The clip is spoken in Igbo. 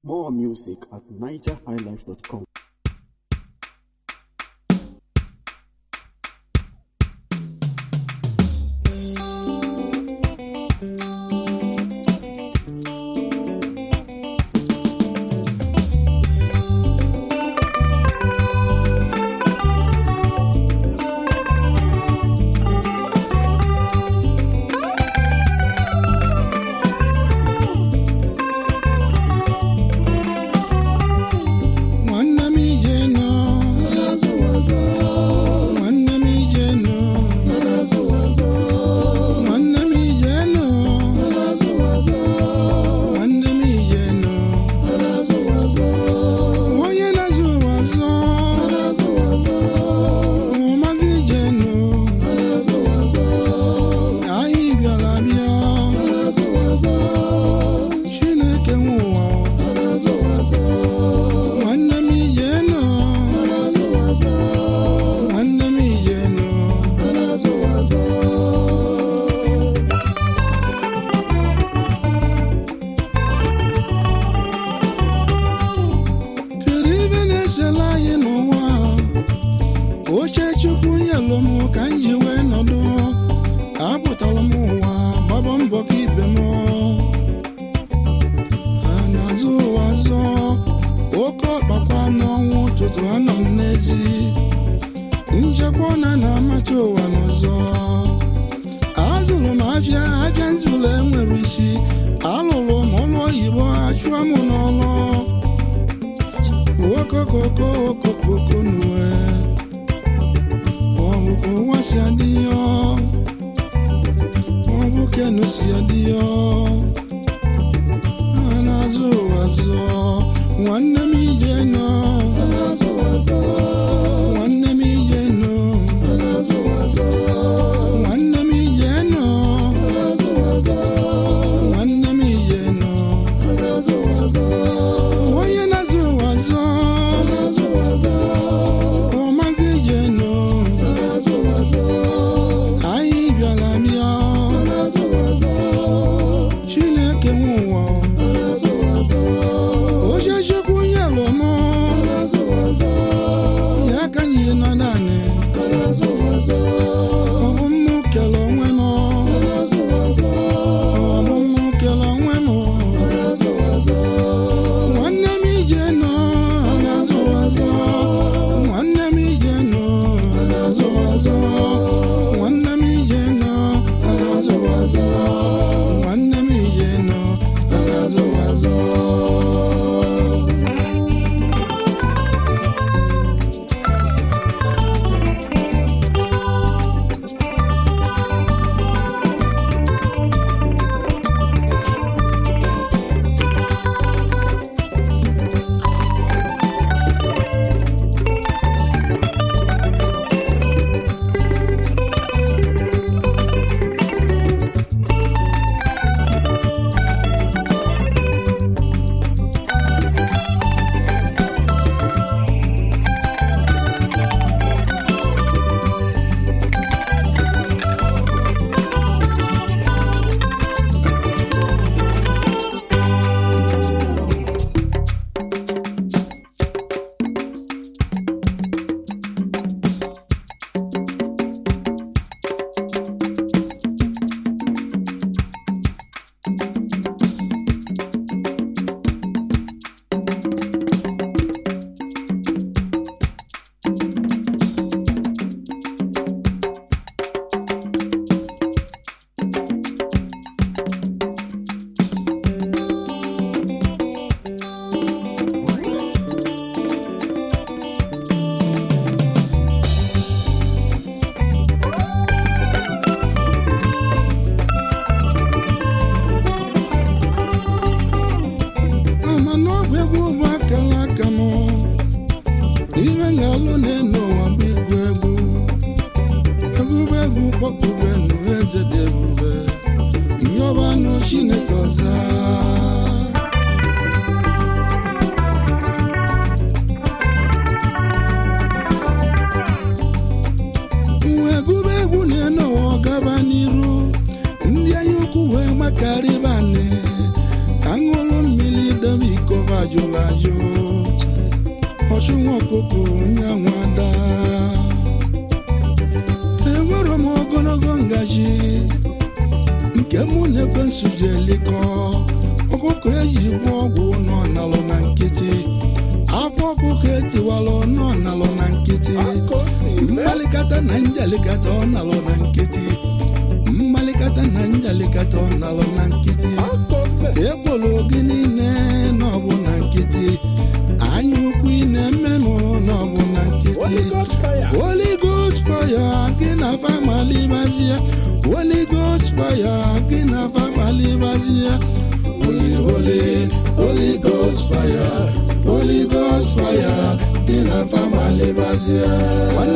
More music at nigerhighlife.com. nwanne m ije nọ nwanne m ije nọ nwanne m ije nọ nwanne m ije nọ onye na-azụ ụwa zọ ọmaghị ije nọ anyị bịara bịa chineke nwe ụwa nwanne m ije nọ nwanne m ije nọ kedu ibe na-esela anyị n'ụwa a? oche chukwu nyelụ m ka m ji wee nọdụ apụtara m ụwa gbaba mbọ ka ibe m ha na-azụ ụwa zọ oke ọkpakwa n'ọnwụ ụtụtụ anọ m n'ezi nchekwa na na-amacha ụwa n'ọzọ azụrụ m afịa afịa nzụlọ enwere isi alụrụ m ọrụ oyibo achụọ m n'ọrụ okokoko okokoko nue ọ bụ ka ụwa si adị ya ọ bụ kenu si adị ya a na-azụ ụwa zụọ nwanne m ije nọ nwanne m ije nọ nwanne m ije nọ nwanne m ije nọ onye na-azụ ụwa zụọ ọ maghị ije nọ anyị bịara bịa chineke nwe ụwa oche chukwu nyelụ m ya ka anyị nọ naanị ọ bụ mụ kele onwe m ọ bụ mụ kele onwe m nwanne m ije nọ na-azụ azọ nwanne m ije nọ na-azụ azọ nwanne m ije nọ na-azụ azọ nwanne m ije nọ na-azụ azọ ama n'ọbụ egwu bụ akara aka m ibe ga-alụ na-enu ụwa bụ igwu egwu ebube egwu kpọkube nụ eze dị ebube nyọbanụ chineke ọza nwa egwube egwu na-enu ụwa gaba n'iru ndị anya ukwu wee gbakarịba nne ka ṅụrụ mmiri dobe iko va jụrụ ajụ ọchụnwa ọkụkọ onye nwada enwere m ogologo ngaji nke mụ na ekwensu ji elikọ ọkụkọ eji gbuo ọgwụ nọ nalụ na nkịtị akwa ọkụkọ etiwalụ nọ nalụ na nkịtị mmalikata na njalikata ọ nalụ na nkịtị mmalikata na njalikata ọ nalụ na nkịtị ekwolo gị niile n'ọbụ na nkịtị anya ukwu ị na-eme m n'ọbụ na nkịtị Holy Ghost fire gị na famalibazie Holy Ghost fire gị na famalibazie Holy Holy Holy Ghost fire Holy Ghost fire gị na famalibazie nwanne